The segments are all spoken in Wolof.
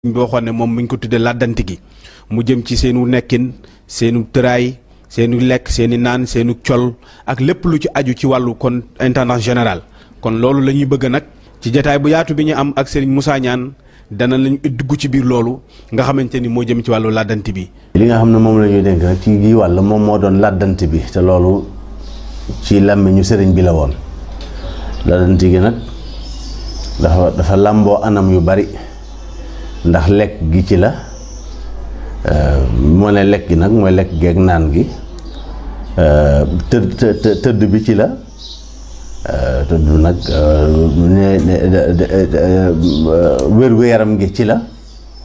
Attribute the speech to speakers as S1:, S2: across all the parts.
S1: boo xam ne moom mi ngi ko tuddee làddanti gi mu jëm ci seenu nekkin seenu tëraay seenu lekk seeni naan seenu col ak lépp lu ci aju ci wàllu kon intendance général kon loolu la ñuy bëgg nag ci jataay bu yaatu bi ñu am ak Serigne Moussa Niane dana lañu dugg ci biir loolu nga xamante ni moo jëm ci wàllu làddanti bi.
S2: li nga xam ne moom la ñuy dénk nag ci gii wàll moom moo doon làddanti bi te loolu ci làmmiñu sëriñ bi la woon làddanti gi nag dafa dafa làmboo anam yu bari ndax lekk gi ci la moo ne lekk gi nag mooy lekk geeg naan gi tëdd tëdd bi ci la tëdd nag wér-gu-yaram gi ci la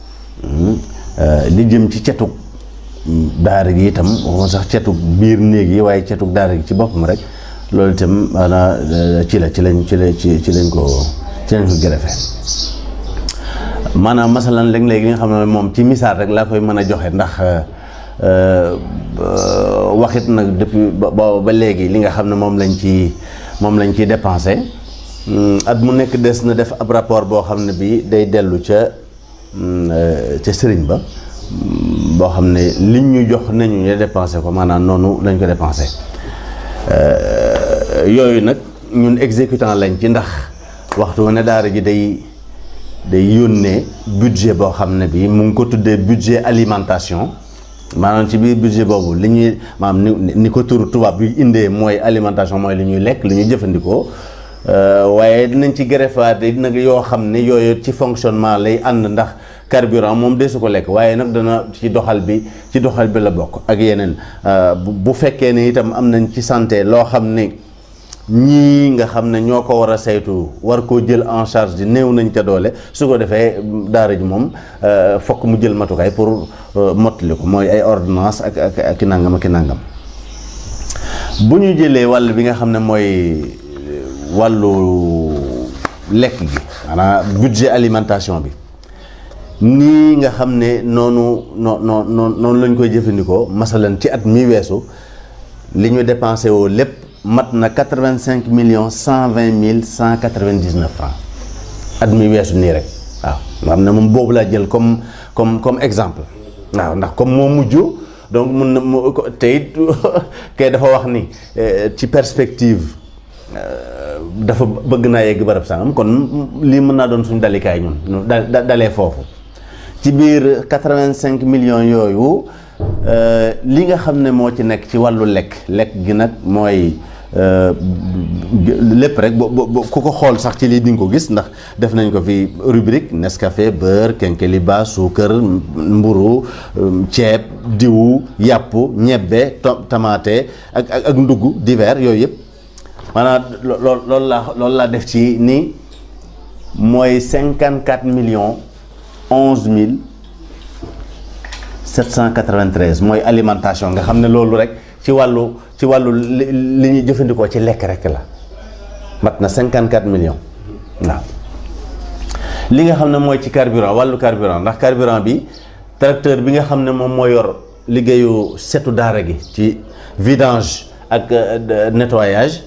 S2: li jëm ci cetug daara gi itam waxuma sax cetug biir néeg yi waaye cetug daara gi ci boppam rek loolu itam maanaam ci la ci lañ ci la ci ci lañ ko ci lañ ko gërëfe maanaam masalan léeg-léeg li nga xam ne moom ci misaal rek laa koy mën a joxe ndax waxit nag depuis ba ba léegi li nga xam ne moom lañ ci moom lañ ciy dépensé at mu nekk des na def ab rapport boo xam ne bii day dellu ca ca sëriñ ba boo xam ne liñ ñu jox nañu ñu dépensé ko maanaam noonu lañ ko dépensé yooyu nag ñun exécutant lañ ci ndax waxtu wu ne daara ji day day yónnee budget boo xam ne bii mu ngi ko tuddee budget alimentation maanaam ci biir budget boobu li ñuy maanaam ni ni ko tur tubaab bi indee mooy alimentation mooy li ñuy lekk li ñuy jëfandikoo waaye dinañ ci greffaat nag yoo xam ne yooyu ci fonctionnement lay ànd ndax carburant moom desu ko lekk waaye nag dana ci doxal bi ci doxal bi la bokk ak yeneen bu fekkee ne itam am nañ ci santé loo xam ne ñii nga xam ne ñoo ko war a saytu war koo jël en charge di néew nañ ca doole su ko defee daara ji moom fokk mu jël matukaay pour mottali ko mooy ay ordonnance ak ak ak nangam ak nangam bu ñu jëlee wàll bi nga xam ne mooy wàllu lekk gi maanaam budget alimentation bi nii nga xam ne noonu noo noo noonu lañ koy jëfandikoo masalan ci at mi weesu li ñu dépensé woo lépp mat na quatre-vingt-cinq millions cent vingt mille cent quatre-vingt-dix-neuf francs at mi weesu nii rek waaw nga xam ne moom boobu laa jël comme comme comme exemple waaw ndax comme moo mujj donc mun na mu te it kay dafa wax ni ci perspective dafa bëgg naa yegg barab sangam kon lii mën naa doon suñu dalikaay ñun da dalee foofu ci biir quatre-vingt-cinq millions yooyu li nga xam ne moo ci nekk ci wàllu lekk lekk gi nag mooy lépp rek bo ku ko xool sax ci lii di nga ko gis ndax def nañ ko fi rubrique Nescafé beurre kenkeliba suukar mburu ceeb diwu yàpp ñebbe tamaate ak ak ndugg divers yooyu yëpp maanaam lool loolu laa loolu laa def ci ni mooy cinquante quatre millions onze mille 793 mooy alimentation nga xam ne loolu rek ci wàllu ci wàllu li ñuy jëfandikoo ci lekk rek la mat na 54 millions waaw li nga xam ne mooy ci carburant wàllu carburant ndax carburant bi tracteur bi nga xam ne moom moo yor liggéeyu setu daara gi ci vidange ak nettoyage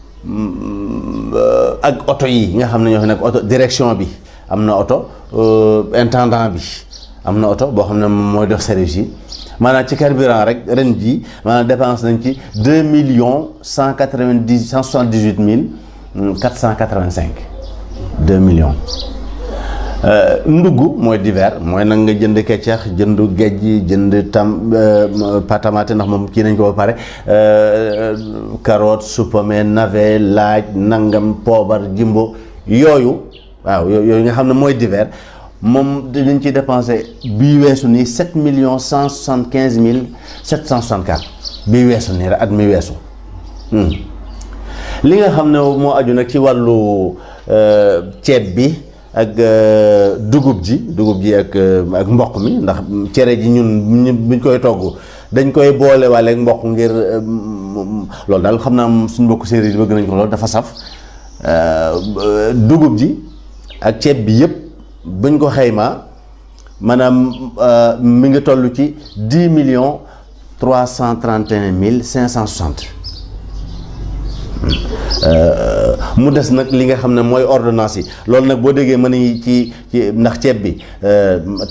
S2: ak oto yi nga xam ne ñoo fi nekk oto direction bi am na oto intendant bi am na oto boo xam ne moom mooy dox service yi maanaam ci carburant rek ren jii maanaam dépense nañ ci deux millions cent quatre-vingt-dix cent soixante-dix-huit mille quatre cent quatre-vingt-cinq deux millions. ndugg mooy divers mooy nag nga jënd keccax jënd géej jënd tam patamate ndax moom kii nañ ko ba pare carotte supame navet laaj nangam poobar jimbo yooyu waaw yooyu nga xam ne mooy divers. moom dañ ci dépensé bii weesu nii sept millions cent soixante quinze mille sept cent soixante quatre bii weesu nii rek at mi weesu li nga xam ne moo aju nag ci wàllu ceeb bi ak dugub ji dugub ji ak ak mboq mi ndax cere ji ñun buñ koy togg dañ koy boole waale ak mboq ngir loolu daal xam naa suñ mbokk séeréer yi bëgg nañ ko loolu dafa saf dugub ji ak ceeb bi yëpp. buñ ko xaymaa maanaam mi ngi toll ci dix millions trois cent trente et un mille cinq cent soixante mu des nag li nga xam ne mooy ordonnance yi loolu nag boo déggee mën nañu ci ci ndax ceeb bi